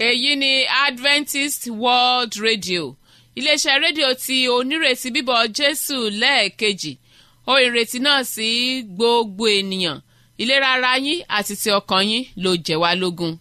èyí ni adventist world radio iléeṣẹ́ rédíò tí onírètí bíbọ̀ jésù lẹ́ẹ̀kejì ohun ìrètí náà sí gbogbo ènìyàn ìlera ara yín àti ti ọkàn yín ló jẹ́ wá lógún.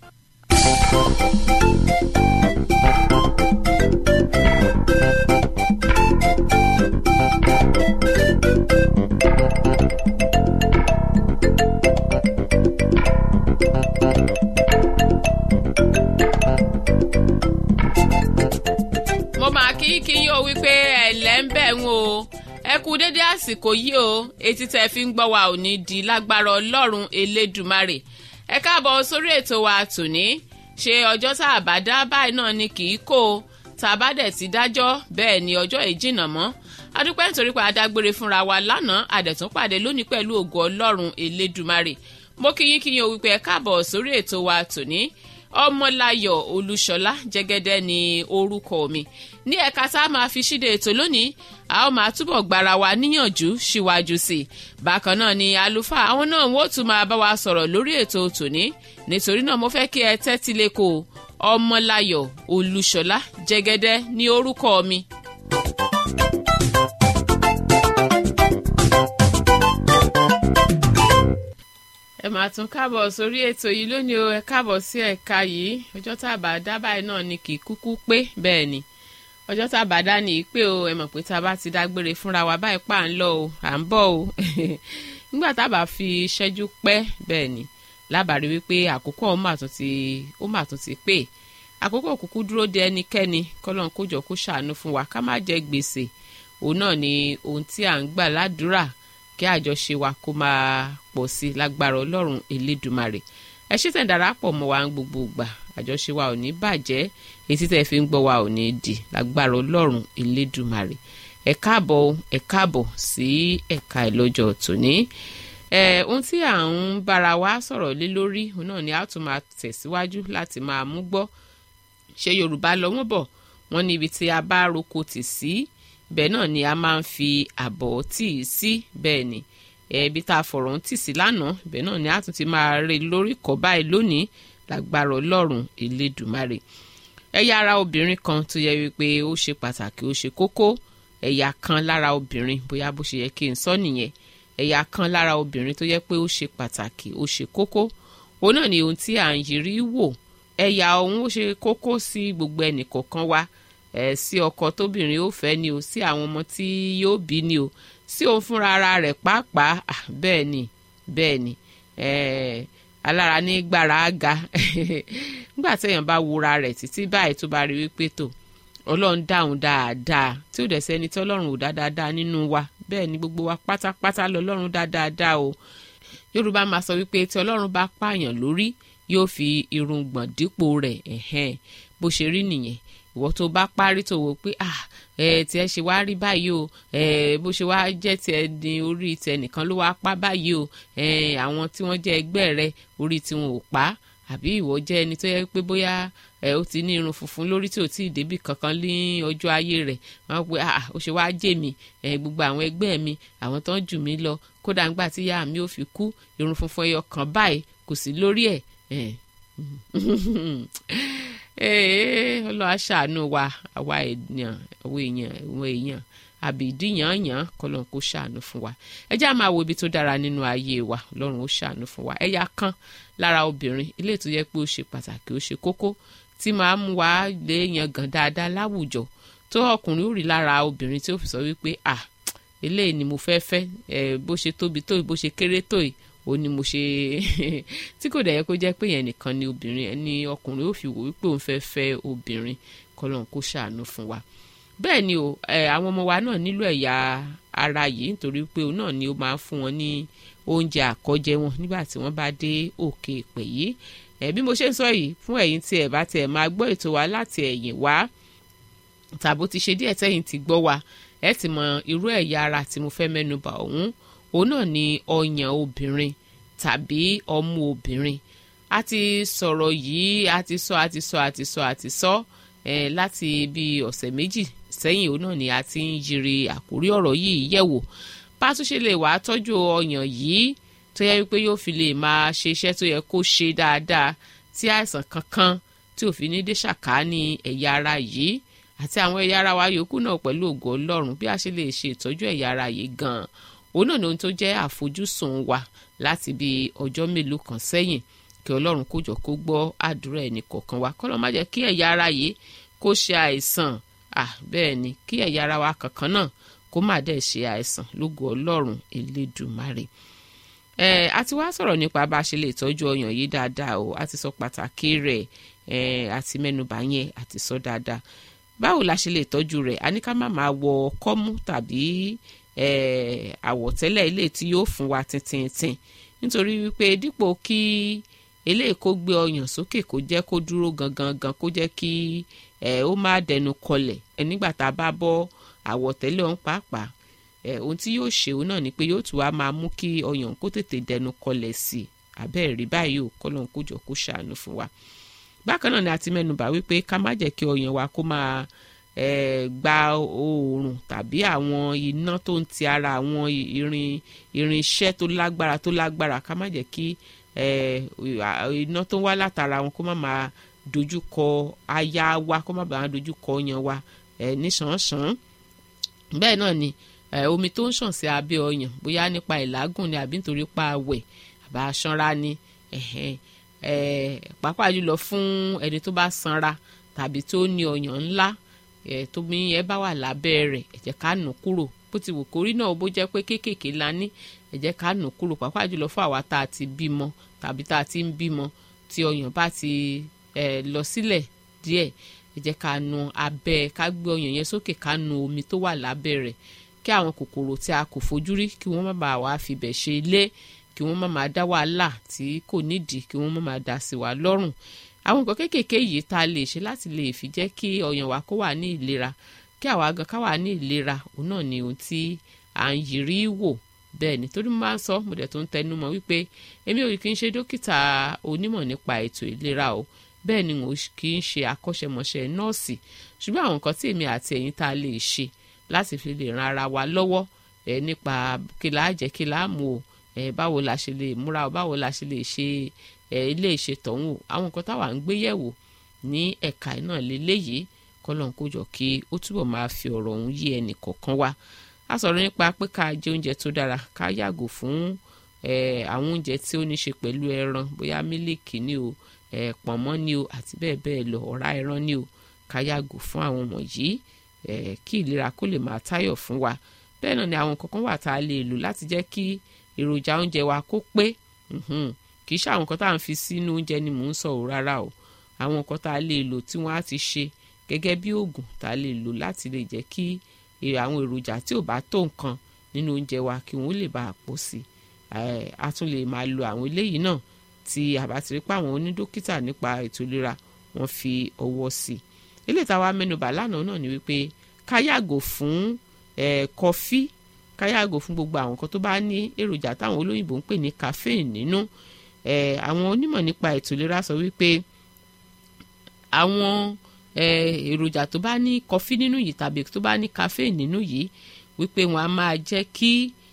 mo máa kí kí yín o wípé ẹ̀lẹ́ ń bẹ̀ ń o ẹ kú dédé àsìkò yìí o etí tẹ́ fi ń gbọ́ wa ò ní di lágbára ọlọ́run elédùmarè ẹ káàbọ̀ sórí ètò wa tòní ṣe ọjọ́ tá a bá dá báyìí náà ni kì í kó o tá a bá dẹ̀ ti dájọ́ bẹ́ẹ̀ ni ọjọ́ ìjìnà mọ́ adúpẹ́ nítorí pé adágbére fúnra wa lánàá àdẹ̀tún pàdé lónìí pẹ̀lú ògo ọlọ́run elédùmarè mo kí yín kí yín o wípé ẹ káàbọ̀ sórí ètò wa tòní ọmọláyọ̀ olúṣọlá jẹ́gẹ́dẹ́ ni orúkọ mi ní ẹ̀ka tá a máa fi ṣíde ètò lónìí a ó máa túbọ̀ gbára wa níyànjú síwájú sí i bákan náà ni àlùfáà àwọn náà wọ́n tún máa bá wa sọ̀rọ̀ lórí ètò tòní nítorí náà mo fẹ́ kí ẹ tẹ́tí lẹ́kọ̀ọ́ ọmọláyọ̀ olúṣọlá jẹ́gẹ́dẹ́ ní orúkọ mi. ẹ máa tún káàbọ̀ sórí ètò yìí lónìí o ẹ káàbọ̀ sí ẹ̀ka yìí ọjọ́ tá a bá dá báyìí náà ni kì í kúkú pé bẹ́ẹ̀ ni ọjọ́ tá a bá dá nìyí pé o ẹ mọ̀ pé tá a bá ti dágbére fúnra wa báyìí pa à ń lọ o à ń bọ̀ o nígbà tá a bá fi ṣẹ́jú pẹ́ bẹ́ẹ̀ ni lábàárí wípé àkókò ó mà tún ti ó mà tún ti pé àkókò kúkú dúró de ẹnikẹ́ni kọ́lọ́n kójọ kó ṣàánú fún wa ká má jẹ gbèsè òun náà ni ohun tí à ń gbà ládùúrà kí àjọṣe wa kó máa pọ̀ sí lágbára ọlọ́run elédùmarè ẹ ṣe tẹ̀ darapọ̀ mọ́ wa ń gbogbo ìgbà àjọṣe wa ò ní bàjẹ́ etí tẹ̀ fi ń gbọ́ wa ò ní di lágbára ọlọ́run elédùmarè ẹ káàbọ̀ ẹ káàbọ̀ sí ẹ̀ka ìlọ́jọ́ tòní ẹ ohun tí à ń bára wa sọ̀rọ̀ lé lórí òun náà ni a tún máa tẹ̀síwájú láti máa mú gbọ́ ṣé yorùbá lọ wọ́n bọ̀ wọ́n ní ibi tí a bá roko tì sí bẹ́ẹ̀ náà ni a máa ń fi àbọ̀ tì í sí bẹ́ẹ̀ ni ẹbí tá a fọ̀rọ̀ ń tì sí lánàá ibẹ̀ náà ni a tún ti máa rí lórí kọ́ báyìí lónìí lágbára ọlọ́run elédùmarè ẹ̀yà ara obìnrin kan tó yẹ wípé ó ṣe pàtàkì ó ṣe kókó ẹ̀yà kan lára obìnrin bóyá bó ṣe yẹ kí n sọ nìyẹn ẹ̀yà kan lára obìnrin tó yẹ pé ó ṣe pàtàkì ó ṣe kókó òun náà ni ohun tí à ń yiri wò ẹ̀yà ọ̀hún ó ṣe kókó sí gbogbo ẹnìkọ̀ọ̀kan wa ẹ̀ sí ọkọ tóbìnrin ó fẹ́ ni o sí àwọn ọmọ tí yóò bí ni o sí òun fúnra ara rẹ̀ pàápàá bẹ́ẹ̀ ni bẹ́ẹ̀ ni alára ní gbàrà ga nígbà téèyàn bá wúra rẹ̀ títí báyìí tó bá rí wípé tó ọlọ́run dáhùn dáadáa tí ò dẹ̀ sẹ́ni tí ọlọ́run ò dá dáadáa nínú wa bẹ́ẹ̀ ni gbogbo wa pátápátá lọ́lọ́run dá dáadáa o yorùbá máa sọ wípé tí ọlọ́run bá pààyàn lórí yóò fi irùngbọ̀n dípò rẹ̀ ẹ̀hẹ́n bó ṣe rí nìyẹn ìwọ tó bá parí tó wò pé ah ẹ tiẹ̀ ṣe wá rí báyìí o ẹ bó ṣe wá jẹ́ tiẹ̀ ní orí tiẹ̀ nìkan ló wá pa báyìí o ẹ àwọn tí wọ́n jẹ́ ẹgbẹ́ rẹ orí tí wọn ò pa àbí ìwọ jẹ́ ẹni tó yẹ pé bóyá ẹ ó ti ní irun funfun lórí tí ò tí ì débì kankan ní ọjọ́ ayé rẹ̀ wọ́n pe ah ó ṣe wá jẹ́ mi ẹ gbogbo àwọn ẹgbẹ́ mi àwọn tó ń jù mí lọ kódà ńgbà tí ìyá mi ò fi kú irun funfun ẹyọ kan báyìí kò sí lórí ẹ̀ ọlọ́ aṣàánú wa àwa èèyàn àwọn èèyàn àwọn èèyàn àbìdí yànyàn kọlọ́n kó ṣàánú fún wa ẹ jẹ́ á máa wo ibi tó dára nínú ayé wa ọlọ́run ó ṣàánú fún wa ẹ̀yà kan lára obìnrin ilé tó yẹ pé ó ṣe pàtàkì ó ṣe kókó tí máa mú wa lè yan gàn dáadáa láwùjọ tó ọkùnrin ó rí lára obìnrin tí ó fi sọ wípé à eléyìí ni mo fẹ́ fẹ́ ẹ bó ṣe tóbi tó bó ṣe kéré tó yìí ó ní mo ṣe tí kò dẹ̀ yẹ kó jẹ́ pé yẹn nìkan ni obìnrin ẹni ọkùnrin ó fi wò wípé òun fẹ́ fẹ́ obìnrin kọlọ́n kó ṣàánú fún wa bẹ́ẹ̀ ni o àwọn ọmọ wa náà nílò ẹ̀yà ara yìí nítorí pé òun náà ni ó máa ń fún wọn ní oúnjẹ àkọ́jẹ wọn nígbà tí wọ́n bá dé òkè ìpè yìí ẹ̀ bí mo ṣe ń sọ yìí fún ẹ̀yin tí ẹ̀ bá ti ẹ̀ máa gbọ́ ètò wa láti ẹ̀yìn wá tàbó ti ṣe díẹ̀ tẹ́yìn ti gbọ́ wa ẹ̀ ti mọ irú ẹ̀yà ara tí mo fẹ́ mẹ́nubà ọ̀hún òun náà ni ọyàn obìnrin tàbí ọmú obìnrin a ti sọ̀rọ̀ yìí a ti sọ a ti sọ a ti sọ a ti sọ eh, láti bí ọ̀sẹ̀ méjì sẹ́yìn òun náà ni a ti ń yiri àkórí ọ̀rọ̀ yìí yẹ̀wò bá a tún ṣe lè wá tọ́jú ọyàn yìí tó yẹ wípé yóò fi lè máa ṣe iṣẹ́ tó yẹ kó ṣe dáadáa tí àìsàn kankan tí òfin ní dé ṣàkání ẹ̀yà ara yìí àti àwọn ẹ̀yà ara wa yòókù náà pẹ̀lú ògo ọlọ́run bí a ṣe lè ṣe ìtọ́jú ẹ̀yà ara yìí gan-an òun náà ni ohun tó jẹ́ àfojúsùn wa láti bí ọjọ́ mélòó kan sẹ́yìn kí ọlọ́run kó jọ kó gbọ́ àdúrà ẹnì kọ̀ọ̀kan wa kọ́lọ́ má jẹ́ kí ẹ̀yà ara yìí kó ṣe àìsàn à bẹ́ẹ̀ ni kí ẹ̀yà ara wa kankan náà kó má dẹ̀ ṣe àìsàn lógo ọlọ́run elédùmarè ẹ a ti wá sọ̀rọ̀ nípa bá a ṣe lè tọ́jú ọyàn yìí dáadáa o a ti sọ pàtàkì rẹ̀ ẹ àti mẹ́nubà yẹn a ti sọ dáadáa báwo la ṣe lè tọ́jú rẹ̀ a ní ká má máa wọ kọ́mú tàbí ẹ àwọ̀tẹ́lẹ̀ ilé tí yóò fún wa tintintin nítorí wípé dípò kí eléyìí kó gbé ọyàn sókè kó jẹ́ kó dúró gangan gan kó jẹ́ kí ẹ ó má dẹnu kọlẹ̀ ẹ nígbà tá a bá bọ́ àwọ̀tẹ́lẹ̀ ọ̀hún pàápàá ẹ ohun tí yóò ṣe òun náà ni pé yóò tún wá máa mú kí ọyàn kó tètè dẹnu kọlẹ̀ sí i àbẹ́ẹ̀ rí báyìí ò kọ́lọ́n kó jọ kó ṣàánú fún wa bákan náà ni a ti mẹ́nubà wípé ká má jẹ́ kí ọyàn wa kó máa ẹ gba oòrùn tàbí àwọn iná tó ń ti ara àwọn irin irinṣẹ́ tó lágbára tó lágbára ká má jẹ́ kí ẹ iná tó ń wá látara wọn kó má máa dojú kọ aya wa kó má bàa dojú kọ ọyàn wa ẹ níṣànṣàn bẹ́ẹ̀ náà ni ẹ omi tó ń ṣàn sí abẹ́ ọyàn bóyá nípa ìlágùn ni àbí nítorí pa àwẹ̀ àbá sanra ni ẹ̀hẹ́n ẹ pàápàá jùlọ fún ẹni tó bá sanra tàbí tó ní ọyàn ńlá ẹ tómi yẹn bá wà lábẹ́ rẹ̀ ẹ jẹ́ ká nù kúrò bó ti wù kórí náà bó jẹ́ pé kéékèèké la ní ẹ jẹ́ ká nù kúrò pàápàá jùlọ fún àwa tá a ti bímọ tàbí tá a ti ń bímọ tí ọyàn bá ti ẹ lọ sílẹ̀ díẹ̀ ẹ jẹ́ ká nu abẹ́ ká gbé ọyàn yẹn sókè ká nu omi tó wà lábẹ́ rẹ̀ kí àwọn kòkòrò tí a kò fojú rí kí wọ́n má bàa wá fibẹ̀ ṣe ilé kí wọ́n má máa dá wàhálà tí kò nídìí kí wọ́n má máa dá sí wa lọ́rùn àwọn nǹkan kéékèèké yìí tá a lè ṣe láti lè fi jẹ́ kí ọyàn wa kó wà ní ìlera kí àwa gan ká wà ní ìlera òun náà ni ohun tí à ń yiri wò bẹ́ẹ̀ ni torí mo máa ń sọ mo dẹ̀ tó ń tẹnu mọ́ wípé èmi ò kì í ṣe dókítà onímọ̀ nípa ètò ìlera o bẹ́ẹ̀ ni mo kì í ṣe akọ́ṣẹ́mọṣẹ́ nọ́ọ̀sì ṣùgbọ́n àwọn nǹkan tí èmi àti ẹ̀yin tá a lè ṣe láti fi lè ran ara wa lọ́wọ́ ẹ nípa kí la jẹ kí la mú o ẹ báwo la ṣe lè múra o báwo la ṣe lè ṣe ẹ ilé ìṣètọ̀hún o àwọn nǹkan táwa ń gbé yẹ̀wò ní ẹ̀ka náà lélẹ́yìí kọ́lọ́n kó jọ kí ó túbọ̀ máa fi ọ̀rọ̀ ọ̀hún yé ẹnì kọ̀ọ̀kan wa a sọ̀rọ̀ nípa pé ká jẹ oúnjẹ tó dára ká yàgò fún ẹ àwọn oúnjẹ tí ó ní ṣe pẹ̀lú ẹran bóyá mílíkì ni o ẹ pọ̀nmọ́ ni o àti bẹ́ẹ̀ bẹ́ẹ̀ lọ ọ̀rá ẹran ni o ká yàgò fún àwọn wọ̀nyí Eh, kí ìlera kó lè máa táyọ̀ fún wa bẹ́ẹ̀ náà ni àwọn kankan wà tá a lè lò láti jẹ́ kí èròjà oúnjẹ wa kó pé kì í ṣe àwọn nǹkan tá à ń fi sínú oúnjẹ ni mò ń sọ ò rárá o àwọn nǹkan tá a lè lò tí wọ́n á ti ṣe gẹ́gẹ́ bí oògùn tá a lè lò láti lè jẹ́ kí àwọn èròjà tí ò bá tó nǹkan nínú oúnjẹ wa kí wọ́n lè bá a pọ̀ sí i a tún lè máa lo àwọn eléyìí náà tí a bá ti rí pé àwọn onídókítà nípa ètò ìlera wọ́n fi ọwọ́ sí i eléyìí táwa mẹ́nubà lánàá náà ni wípé ká yàgò fún kọfí ká yàgò fún gbogbo àwọn nǹkan tó bá ní èròjà táwọn olóyìnbó ń pè ní caffeine nínú àwọn onímọ̀ nípa ètò ìlera sọ wípé àwọn èròjà tó bá ní kọfí nínú yìí tàbí tó bá ní caffeine nínú yìí wípé wọn a máa jẹ́ kí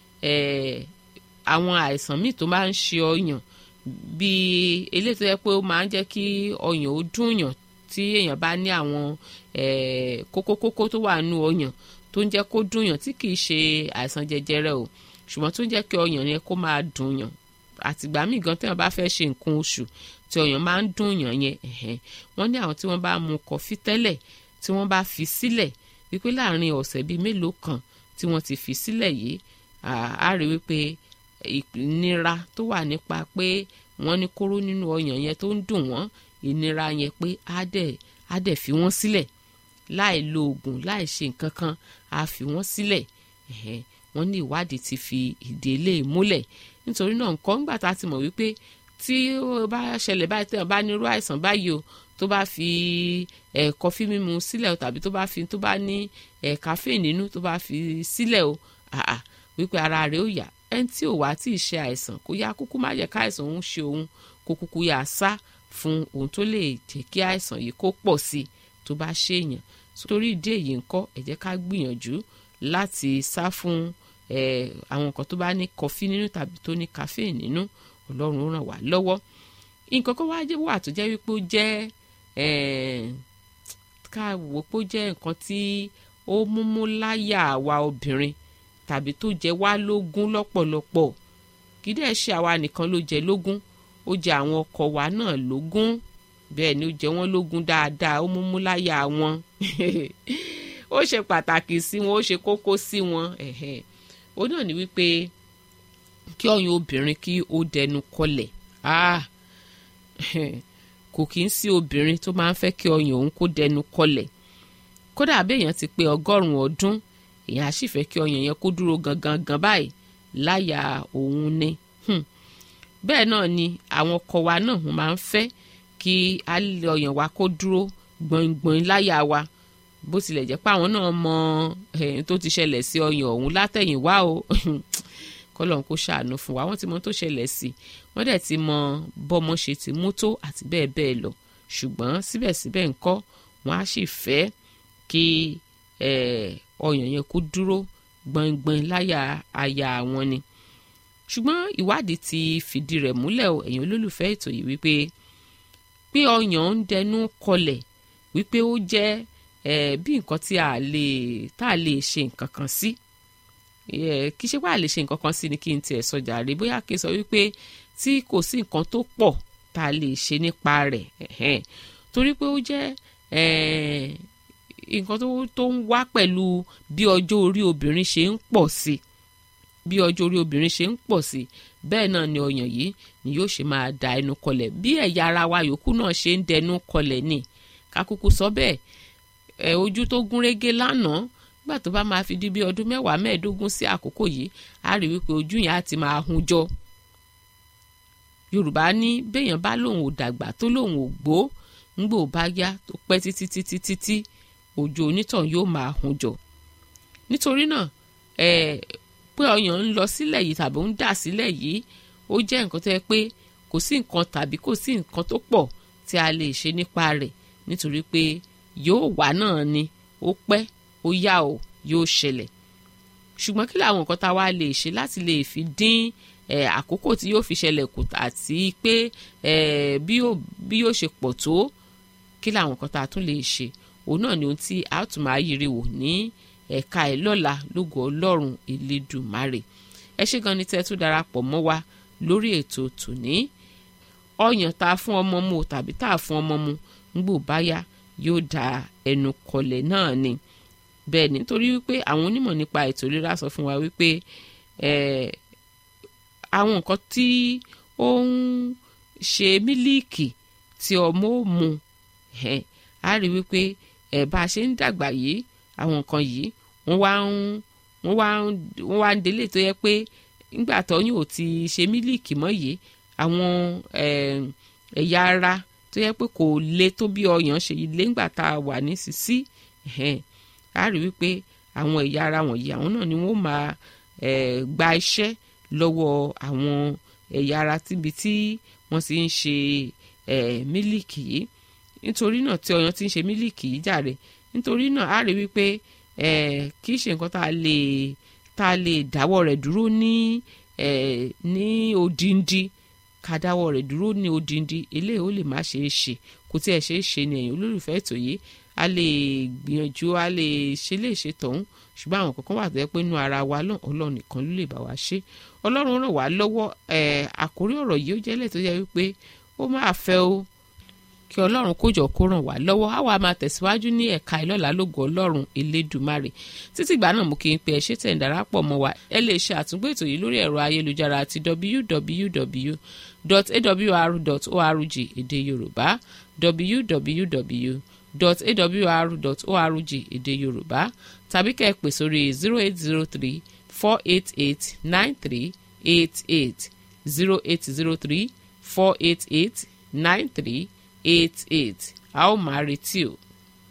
àwọn àìsàn míì tó máa ń ṣe ọyàn bíi eléyìí tó yẹ pé ó máa ń jẹ́ kí ọyàn ó dùn yàn tí èèyàn bá ní àwọn kókókókó tó wà nù ọyàn tó ń jẹ́ kó dùnyàn tí kìí ṣe àìsàn jẹjẹrẹ o ṣùgbọ́n tó ń jẹ́ kí ọyàn yẹn kó máa dùnyàn àtìgbà míì gan téèyàn bá fẹ́ ṣe nǹkan oṣù tí ọyàn máa ń dùnyàn yẹn wọ́n ní àwọn tí wọ́n bá mu kọfí tẹ́lẹ̀ tí wọ́n bá fi sílẹ̀ wípé láàrin ọ̀sẹ̀ bíi mélòó kan tí wọ́n ti fi sílẹ̀ yìí á rí wípé ìnira tó wà nípa pé wọ́n ní kóró nínú ọyàn yẹn tó ń dùn wọ́n ìnira yẹn pé á dẹ̀ á dẹ̀ fi wọ́n sílẹ̀ láì lo oògùn láì ṣe nǹkan kan á fi wọ́n sílẹ̀ wọ́n ní ìwádìí ti fi ìdí eléyìí múlẹ̀ nítorí náà nǹkan ńgbà tá a ti mọ̀ wípé tí ó bá ṣẹlẹ̀ báyìí tẹ̀yàn bá nírú àìsàn báyìí o tó bá fi ẹ̀ kọfí mímu sílẹ̀ o tàbí tó bá fi tó bá ní ẹ̀ caffeine nínú tó bá fi sílẹ̀ o àà wípé ara rẹ̀ ó yá ẹni tí ò wá tí ì ṣe àìsàn kó yá kúkú má jẹ́ káìsàn òun ṣe òun kó kúkú yá sá fún ohun tó lè jẹ́ kí àìsàn yìí kó pọ̀ sí i tó bá ṣèyàn torí ìdí èyí ńkọ́ ẹ jẹ́ ká gbìyànjú láti sá fún àwọn nǹkan tó bá ní kọfí nínú tàbí tó ní caffeine nínú ọlọ́run ràn wá lọ́wọ́ nǹkan kan wáá wà tó jẹ́ wípé ó jẹ́ ká wò pé ó jẹ́ nǹkan tí ó múmú láyà àwa obìnrin tàbí tó jẹ wá lógún lọ́pọ̀lọpọ̀ kì í dẹ̀ ṣe àwa nìkan ló jẹ lógún ó jẹ àwọn ọkọ wa náà lógún bẹ́ẹ̀ ni ó jẹ wọ́n lógún dáadáa ó múmú láyà wọn ó ṣe pàtàkì sí wọn ó ṣe kókó sí wọn ó náà ní wípé kí ọyàn obìnrin kí ó dẹnu kọlẹ̀ kò kí ń sí obìnrin tó máa ń fẹ́ kí ọyàn òun kó dẹnu kọlẹ̀ kódà béèyàn ti pé ọgọ́rùn-ún ọdún èèyàn á sì fẹ́ kí ọyàn yẹn kó dúró gangan gan báyìí láyà òun ni bẹ́ẹ̀ náà ni àwọn ọkọ wa náà wọ́n máa ń fẹ́ kí ọyàn wa kó dúró gbọ̀ngbọ̀n láyà wa bó tilẹ̀ jẹ́ pé àwọn náà mọ tó ti ṣẹlẹ̀ sí ọyàn ọ̀hún látẹ̀yìnwá o kọ́lọ́n kó ṣàánú fún wa wọ́n ti mọ tó ṣẹlẹ̀ sí wọ́n dẹ̀ ti mọ bọ́mọ ṣe ti mú tó àti bẹ́ẹ̀ bẹ́ẹ̀ lọ ṣùgbọ́n síbẹ̀síbẹ̀ ńkọ́ wọ́n á sì fẹ́ kí ọyàn yẹn kó dúró gbọ̀ngbọ̀n láyà aya wọn ni ṣùgbọ́n ìwádìí ti fìdí rẹ̀ múlẹ̀ o ẹ̀yin olólùfẹ́ ètò yìí wípé pé ọyàn ń dẹnu kọlẹ̀ wípé ó jẹ́ bí nǹkan tí a lè tá a lè ṣe nǹkan kan sí kì í ṣe pé a lè ṣe nǹkan kan sí ni kí n tiẹ̀ sọ jàre bóyá kí n sọ wípé tí kò sí nǹkan tó pọ̀ tá a lè ṣe nípa rẹ̀ torí pé ó jẹ́ nǹkan tó ń wá pẹ̀lú bí ọjọ́ orí obìnrin ṣe ń pọ̀ sí bí ọjọ́ orí obìnrin ṣe ń pọ̀ sí bẹ́ẹ̀ náà ni ọyàn yìí ni yóò ṣe máa da ẹnu kọlẹ̀ bí ẹ̀yà ara wa yòókù náà ṣe ń dẹnu kọlẹ̀ ni kákúkú sọ bẹ́ẹ̀ ẹ̀ ojú tó gúnrégé lánàá nígbà tó bá máa fi di bí ọdún mẹ́wàá mẹ́ẹ̀ẹ́dógún sí àkókò yìí á rí wípé ojú yẹn á ti máa hun jọ yorùbá ní béèyàn bá lòun ò dàgbà tó lòun ò gbó ńgbò bá yá tó pẹ́ títí títí títí ojú onítàn yóò máa hun jọ nítorí náà ẹ pé ọyàn ń lọ sílẹ̀ yìí tàbí ń dà sílẹ̀ yìí ó jẹ́ nǹkan tó yẹ pé kò sí nǹkan tàbí kò sí nǹkan tó pọ̀ tí a lè ṣe nípa rẹ̀ nítorí pé yóò wá náà ni ó pẹ́ ó yá o yóò ṣẹlẹ̀ ṣùgbọ́n kí làwọn nǹkan tá a wá lè ṣe láti lè fi dín àkókò tí yóò fi ṣẹlẹ̀ kù àti pé bí yóò ṣe pọ̀ tó kí làwọn nǹkan tá a tún lè ṣe òun náà ni ohun tí a tún máa yiri wò ní ẹ̀ka ẹ̀ lọ́la lógo ọlọ́run elédùmarè ẹ ṣé gan ni tẹ́ tún darapọ̀ mọ́ wa lórí ètò tòní ọyàn tá a fún ọmọ mu tàbí tá a fún ọmọ mu ńgbò báyà yóò da ẹnu kọlẹ̀ náà ni bẹ́ẹ̀ ni nítorí wípé àwọn onímọ̀ nípa ètò ìlera sọ fún wa wípé àwọn nǹkan tí ó ń ṣe mílíìkì tí ọmọ ó mu á rí wípé ẹ̀ bá a ṣe ń dàgbà yìí àwọn nǹkan yìí wọ́n wá ń wọ́n wá ń wọ́n wá ń délé tó yẹ pé nígbà tọ́yún ò ti ṣe mílíìkì mọ́ yìí àwọn ẹ̀yà ara tó yẹ pé kò le tó bí ọyàn ṣe lé ńgbà tá a wà ní sísí a rí wípé àwọn ẹ̀yà ara wọ̀nyí àwọn náà ni wọ́n máa gba iṣẹ́ lọ́wọ́ àwọn ẹ̀yà ara tíbi tí wọ́n ti ń ṣe mílíìkì yìí nítorí náà tí ọyàn ti ń ṣe mílíìkì yìí jàre nítorí náà a rí wípé kì í ṣe nǹkan tá a lè tá a lè dáwọ́ rẹ̀ dúró ní ní odindi ká dáwọ́ rẹ̀ dúró ní odindi eléyìí ó lè má ṣeé ṣe kò tí ẹ̀ ṣeé ṣe ni ẹ̀yin olólùfẹ́ ètò yìí a lè gbìyànjú a lè ṣe lè ṣe tọ̀hún ṣùgbọ́n àwọn kankan wà tó yẹ pé inú ara wa náà ọlọ́run nìkan ló lè bá wa ṣe ọlọ́run ràn wá lọ́wọ́ àkórí ọ̀rọ̀ yìí ó jẹ́lẹ̀ tó yẹ wípé ó máa fẹ́ o kí ọlọ́run kójọ kó ràn wá lọ́wọ́ á wàá máa tẹ̀síwájú ní ẹ̀ka ìlọ́la lógo ọlọ́run elédùmarè títí ìgbà náà mú kí n pe ẹ ṣé tẹ̀ ń darapọ̀ mọ́ wa ẹ lè ṣe àtúngbò ètò yìí lórí ẹ̀rọ ayélujára àti www.awr.org èdè yorùbá www.awr.org èdè yorùbá tàbí kẹ́ ẹ pè sórí zero eight zero three four eight eight nine three eight eight zero eight zero three four eight eight nine three eight eight a ó máa retí o.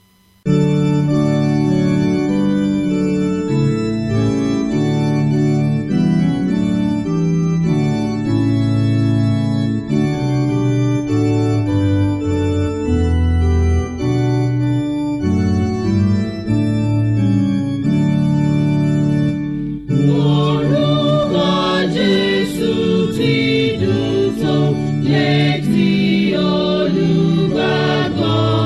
Orúkọ Jésù ti dùn tó létí olùgbàgbọ́.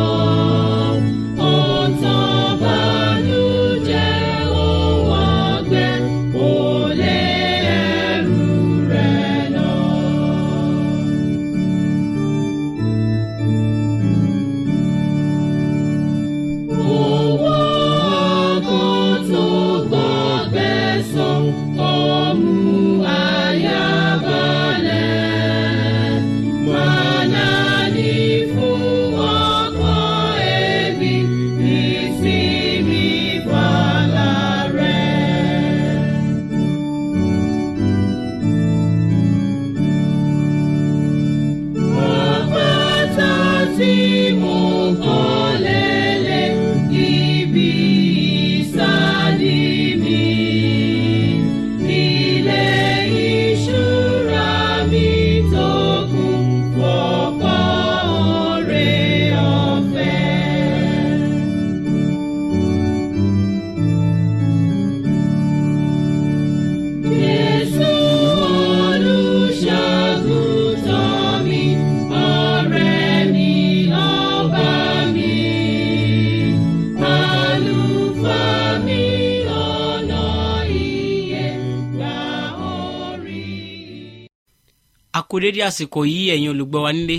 kú dédé àsìkò yìí ẹ̀yin olùgbọ́ wa nílé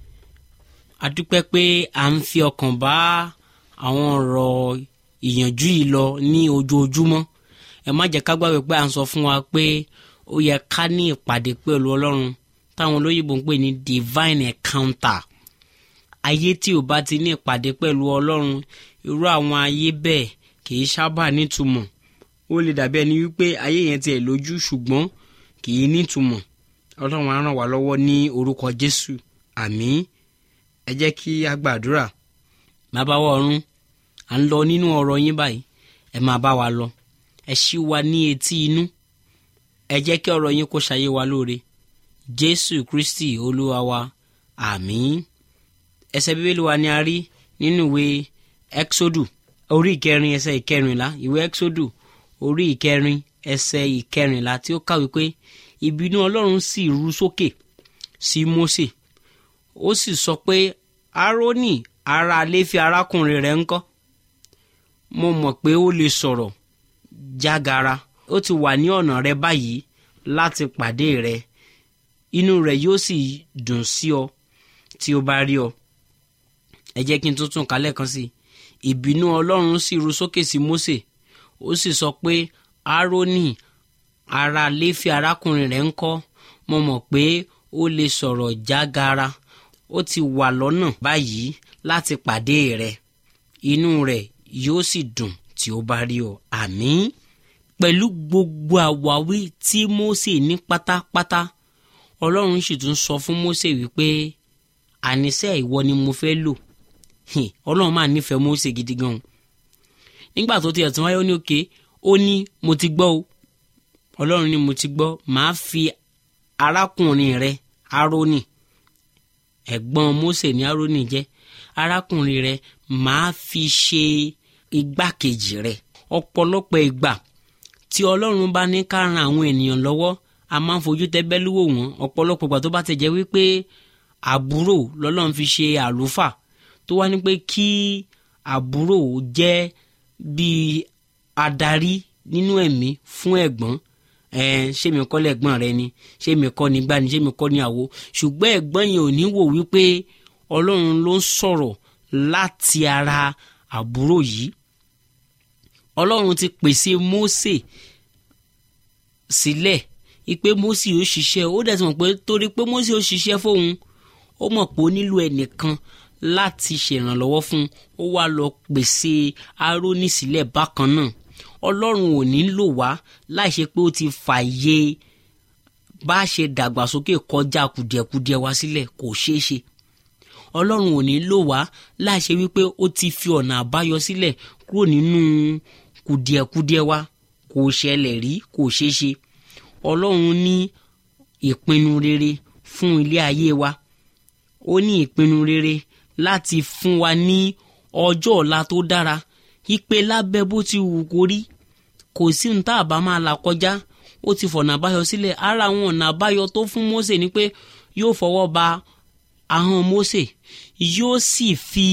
a dúpẹ́ pé à ń fi ọkàn bá àwọn ọ̀rọ̀ ìyànjú yìí lọ ní ojoojúmọ́ ẹ má jẹ́ ká gbàgbé pé à ń sọ fún wa pé ó yẹ ká ní ìpàdé pẹ̀lú ọlọ́run táwọn olóyìnbó ń pè ní divine encounter ayé tí ò bá ti ní ìpàdé pẹ̀lú ọlọ́run irú àwọn ayé bẹ́ẹ̀ kì í sábà nítumọ̀ ó lè dàbí ẹni wípé ayé yẹn tiẹ̀ lójú ṣùgbọ́n kì í nítumọ̀ ọlọ́run á ràn wá lọ́wọ́ ní orúkọ jésù àmín ẹ jẹ́ kí a gbàdúrà bàbá wa ọ̀run à ń lọ nínú ọ̀rọ̀ yín báyìí ẹ máa bá wa lọ ẹ ṣí wa ní etí inú ẹ jẹ́ kí ọ̀rọ̀ yín kó ṣayé wa lóore jésù kristi olúwa wa àmín ẹsẹ̀ bíbélì wa ni a rí nínú ìwé exodus orí ìkẹrin ẹsẹ̀ ìkẹrìnlá ìwé exodus orí ìkẹrin ẹsẹ̀ ìkẹrìnlá tí ó kàwé pé ìbínú ọlọ́run sì ru sókè sí mósè ó sì sọ pé árónì ará léfi arákùnrin rẹ̀ ńkọ́ mo mọ̀ pé ó lè sọ̀rọ̀ jágara ó ti wà ní ọ̀nà rẹ báyìí láti pàdé rẹ inú rẹ yóò sì dùn sí ọ tí ó bá rí ọ ẹ jẹ́ kí n tún tún kálẹ̀ kan sí ìbínú ọlọ́run sì ru sókè sí mósè ó sì sọ pé árónì ará léfi arákùnrin rẹ̀ ńkọ́ mo mọ̀ pé ó lè sọ̀rọ̀ jágara ó ti wà lọ́nà báyìí láti pàdé rẹ̀ inú rẹ̀ yóò sì dùn tí ó bá rí ọ àmín pẹ̀lú gbogbo àwáwí tí mósè ní pátápátá ọlọ́run sì tún sọ fún mósè wípé àníṣe ìwọ ni mo fẹ́ lò ọlọ́run máa nífẹ̀ẹ́ mósè gidi gan nígbà tó ti ẹ̀tún wáyé ó ní òkè ó ní mo ti gbọ́ o ọlọ́run ní mo ti gbọ́ màá fi arákùnrin rẹ árónì ẹ̀gbọ́n mósè ní árónì jẹ́ arákùnrin rẹ màá fi ṣe igbákejì rẹ ọ̀pọ̀lọpọ̀ ìgbà tí ọlọ́run bá ní ká ran àwọn ènìyàn lọ́wọ́ a máa ń fojú tẹ́bẹ́lú wò wọ́n ọ̀pọ̀lọpọ̀ ìgbà tó bá ti jẹ́ wípé àbúrò lọ́lọ́run fi ṣe àlùfà tó wá ní pé kí àbúrò jẹ́ bíi adarí nínú ẹ̀mí fún ẹ̀gbọ́n ṣé mi kọ́ lẹ́gbọ́n rẹ ni ṣé mi kọ́ ni gbá ni ṣé mi kọ́ ni àwo ṣùgbọ́n ẹ̀gbọ́n yẹn ò ní wò wípé ọlọ́run ló ń sọ̀rọ̀ láti ara àbúrò yìí ọlọ́run ti pèsè Mósè sílẹ̀ ipe Mósè ó ṣiṣẹ́ ó dẹ̀ ti mọ̀ pé torí pé Mósè ó ṣiṣẹ́ fóun ó mọ̀ pé ó nílò ẹnìkan láti ṣèrànlọ́wọ́ fún ó wá lọ pèsè Árónì sílẹ̀ bákan náà ọlọ́run ò ní lò wá láì ṣe pé ó ti fààyè bá a ṣe dàgbàsókè kọjá kùdìẹ̀kudiẹ wa sílẹ̀ kò ṣeé ṣe ọlọ́run ò ní lò wá láì ṣe wípé ó ti fi ọ̀nà àbáyọ sílẹ̀ kúrò nínú kùdìẹ̀kudiẹ wa kò ṣẹlẹ̀ rí kò ṣeé ṣe ọlọ́run ní ìpinnu rere fún ilé ayé wa ó ní ìpinnu rere láti fún wa ní ọjọ́ ọ̀la tó dára ipe lábẹ́ bó ti wù kó rí kò sí ní tá a bá máa là kọjá ó ti fọ̀nà àbáyọ sílẹ̀ ara àwọn ọ̀nà àbáyọ tó fún Mósè ni pé yóò fọwọ́ ba ahọ́n Mósè yóò sì fi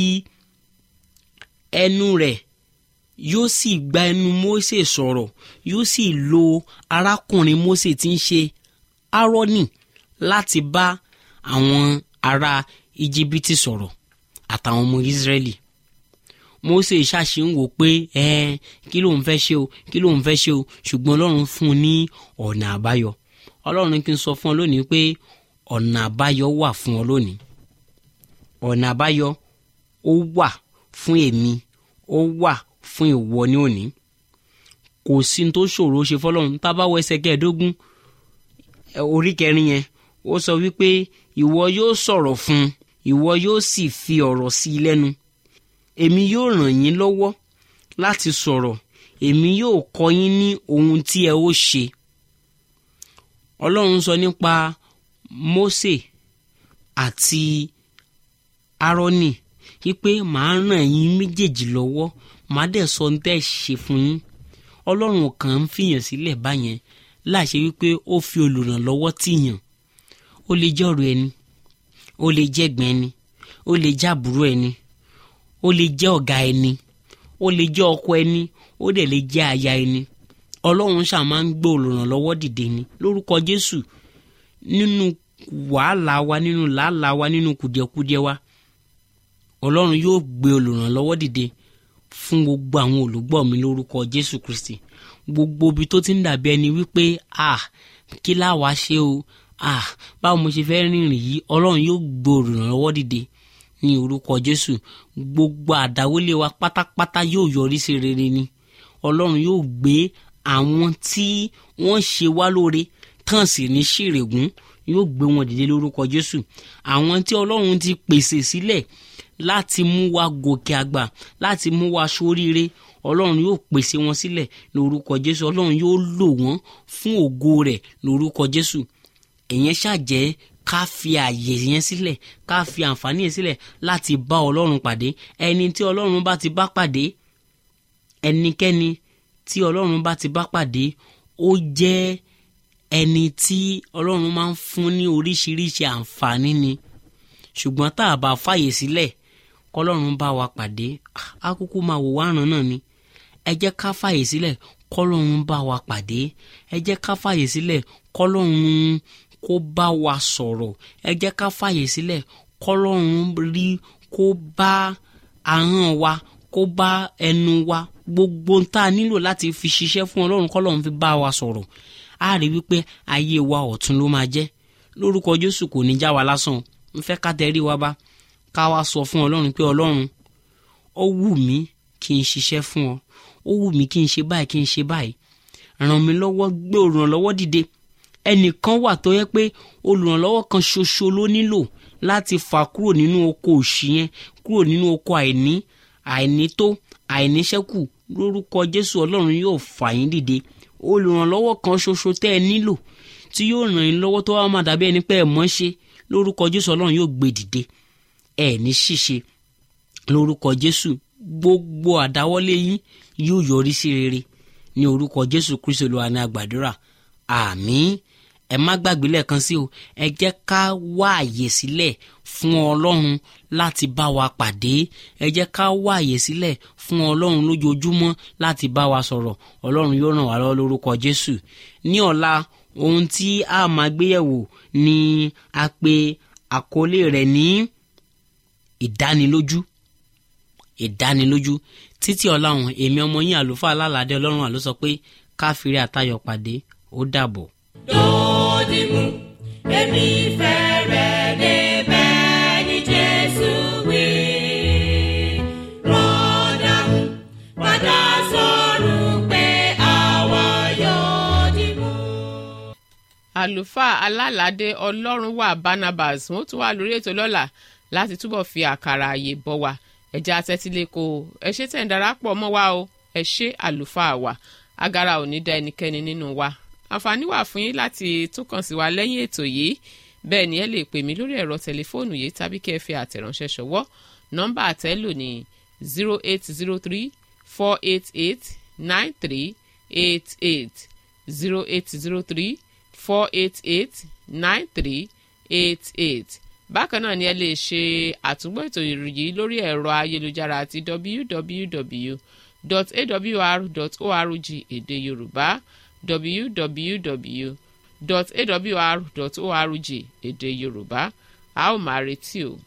ẹnu rẹ̀ yóò sì gba ẹnu Mósè sọ̀rọ̀ yóò sì lo arákùnrin Mósè tí ń ṣe Árónì láti bá àwọn ará Íjíbítì sọ̀rọ̀ àtàwọn ọmọ Ísírẹ́lì Mósè ṣàṣì ń wò pé ẹ kí ló ń fẹ́ ṣe o kí ló ń fẹ́ ṣe o ṣùgbọ́n Ọlọ́run fún un ní ọ̀nà àbáyọ Ọlọ́run kí n sọ fún ọ lónìí pé ọ̀nà àbáyọ wà fún ọ lónìí ọ̀nà àbáyọ ó wà fún èmi ó wà fún ìwọ ní òní kò sí ní tó ṣòro ṣe fọlọ́run tá a bá wọ ẹsẹ̀ kẹẹ̀ẹ́dógún orí kẹrin yẹn ó sọ wípé ìwọ yóò sọ̀rọ̀ fún un ìwọ yóò sì fi ọ̀rọ̀ sí i lẹ́nu èmi yóò ràn yín lọ́wọ́ láti sọ̀rọ̀ èmi yóò kọ́ yín ní ohun tí ẹ ó ṣe ọlọ́run sọ nípa Mósè àti Árónì wípé màá ràn yín méjèèjì lọ́wọ́ màá dẹ̀ sọ ní tẹ́ ṣe fún yín ọlọ́run kàn ń fìyàn sílẹ̀ báyẹn láṣẹ wípé ó fi olùrànlọ́wọ́ tìyàn ó lè jẹ́ ọ̀rọ̀ ẹni ó lè jẹ́ ẹ̀gbọ́n ẹni ó lè jẹ́ àbúrò ẹni ó lè jẹ́ ọ̀gá ẹni ó lè jẹ́ ọkọ ẹni ó dẹ̀ lè jẹ́ aya ẹni ọlọ́run ṣáà máa ń gbé olùrànlọ́wọ́ dìde ni lórúkọ jésù nínú wàhálà wa nínú làálàá wa nínú kùdìẹ̀kudiẹ wa ọlọ́run yóò gbé olùrànlọ́wọ́ dìde fún gbogbo àwọn olùgbọ́ mi lórúkọ jésù kristi gbogbo ibi tó ti ń dàbí ẹni wípé ah kí láwa ṣe o ah báwo mo ṣe fẹ́ rìnrìn yìí ọlọ́run yóò gbé olùrànlọ́wọ́ dìde ní orúkọ jésù gbogbo àdáwọlé wa pátápátá yóò yọrí sí rere ni ọlọ́run yóò gbé àwọn tí wọ́n ṣe wá lóore tán sì ní ṣèrègùn yóò gbé wọn dìde lórúkọ jésù àwọn tí ọlọ́run ti pèsè sílẹ̀ láti mú wa gòkè àgbà láti mú wa ṣoríire ọlọ́run yóò pèsè wọn sílẹ̀ lórúkọ jésù ọlọ́run yóò lò wọ́n fún ògo rẹ̀ lórúkọ jésù èyàn ṣàjẹ́ ká fi àyè yẹn sílẹ̀ ká fi àǹfààní yẹn sílẹ̀ láti bá ọlọ́run pàdé ẹni tí ọlọ́run bá ti bá pàdé ẹnikẹ́ni tí ọlọ́run bá ti bá pàdé ó jẹ́ ẹni tí ọlọ́run máa ń fún ní oríṣiríṣi àǹfààní ni ṣùgbọ́n tá a bá fàyè sílẹ̀ kọlọ́run bá wa pàdé á kúkú máa wò wárán náà ni ẹ jẹ́ ká fàyè sílẹ̀ kọlọ́run bá wa pàdé ẹ jẹ́ ká fàyè sílẹ̀ kọlọ́run kó bá wa sọ̀rọ̀ ẹ jẹ́ ká fàyè sílẹ̀ kọlọ́run rí kó bá ahọ́n wa kó bá ẹnu wa gbogbo ń tá a nílò láti fi ṣiṣẹ́ fún ọlọ́run kọlọ́run fi bá wa sọ̀rọ̀ á rí wípé ayé wa ọ̀tun ló máa jẹ́ lórúkọ jésù kò ní já wa lásán ń fẹ́ ká tẹrí wa bá ká wá sọ fún ọlọ́run pé ọlọ́run ó wù mí kí n ṣiṣẹ́ fún ọ ó wù mí kí n ṣe báyìí kí n ṣe báyìí ràn mí lọ́wọ́ gbé olùrànlọ́wọ́ dìde ẹnìkan wà tó yẹ pé olùrànlọ́wọ́ kan ṣoṣo ló nílò láti fà kúrò nínú oko òṣì yẹn kúrò nínú oko àìní àìnító àìníṣẹ́kù lórúkọ jésù ọlọ́run yóò fà yín dìde olùrànlọ́wọ́ kan ṣoṣo tẹ́ ẹ nílò tí yóò ràn yín lọ́wọ́ tó wá máa dàbí ẹni pé ẹ mọ̀ ṣe lórúkọ jésù ọlọ́run yóò gbé dìde ẹ ní ṣìṣe lórúkọ jésù gbogbo àdáwọ́lé yín yóò yọrí sí rere ní orúkọ jésù kristu olúwa ní àgbàdúrà àmín ẹ má gbàgbé lẹ́ẹ̀kan sí o ẹ jẹ́ ká wá àyè sílẹ̀ fún ọlọ́run láti bá wa pàdé ẹ jẹ́ ká wá àyè sílẹ̀ fún ọlọ́run lójoojúmọ́ láti bá wa sọ̀rọ̀ ọlọ́run yóò ràn wá lọ́wọ́ lórúkọ jésù ní ọ̀la ohun tí a máa gbéyẹ̀wò ni a pè àkọlé rẹ̀ ní ìdánilójú ìdánilójú títí ọ̀la ọ̀hún èmi ọmọ yín àlùfáà alálàdé ọlọ́run àló sọ pé káfíìrì àtayọ̀ pàdé ó dàbọ̀. Dòdìmú, èmi fẹ́ rẹ̀ débẹ̀ ní Jésù wí. Rọ́dàmú, padà sọ̀rọ̀ pé àwa yóò dìmú. àlùfáà alálàdé ọlọ́run wà barnabas wọn tún wà lórí ètò lọ́la láti túbọ̀ fi àkàrà àyè bọ̀ wá ẹ̀já tẹ́tílẹ̀kọ ẹ ṣé tẹ̀ ń darapọ̀ mọ́ wa o ẹ ṣé àlùfáà wa agara ò ní dá ẹnikẹ́ni nínú wa àǹfààní wà fún yín láti tún kàn sí wa lẹ́yìn ètò yìí bẹ́ẹ̀ ni ẹ lè pè mí lórí ẹ̀rọ tẹlifóònù yìí tàbí kẹ́ ẹ fi àtẹ̀ránṣẹ́ ṣọwọ́ nọ́mbà àtẹ́lò ní zero eight zero three four eight eight nine three eight eight zero eight zero three four eight eight nine three eight eight bákan náà ni ẹ lè ṣe àtúngbò ètò ìròyìn lórí ẹ̀rọ ayélujára àti www.awr.org èdè yorùbá www.awr.org èdè yorùbá a ó máa retí o.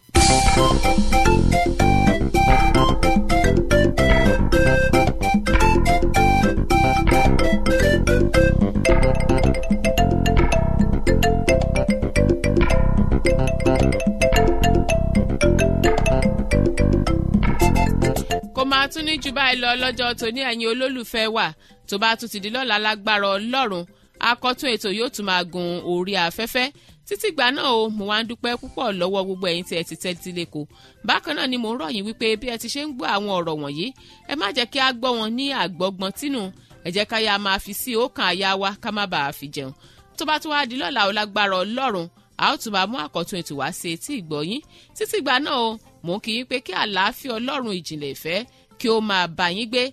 kó máa tún ní jù báyìí lọ lọ́jọ́ tòní ẹ̀yin olólùfẹ́ wa tó bá tún ti di lọ́la lágbára ọlọ́run akọ́tún ètò yóò tún máa gun orí afẹ́fẹ́ títí gbà náà o mo wá ń dúpẹ́ púpọ̀ lọ́wọ́ gbogbo ẹ̀yin tí ẹ ti tẹ́tí lẹ́kọ̀ọ́ bákan náà ni mo ń rọ̀ yín wípé bí ẹ ti ṣe ń gbọ́ àwọn ọ̀rọ̀ wọ̀nyí ẹ má jẹ́ kí a gbọ́ wọn ní àgbọ́gbọ́n tínú ẹ jẹ́ ká yá máa fi sí ọkàn àyà wa ká má bàa fi jẹun tó bá tún wá di lọ́la o lágbára ọlọ́run a ó tún máa mú àkọ́tún ètò wá sí etí ìgbọ́yín títí gbà náà o mò ń kí yín pé kí àlàáfíà ọlọ́run ìjìnlẹ̀ ìfẹ́ kí ó máa bá yín gbé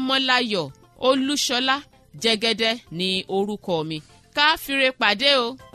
ọmọláyọ̀ olúṣọlá jẹ́gẹ́dẹ́ ní orúkọ mi ká fire pàdé o.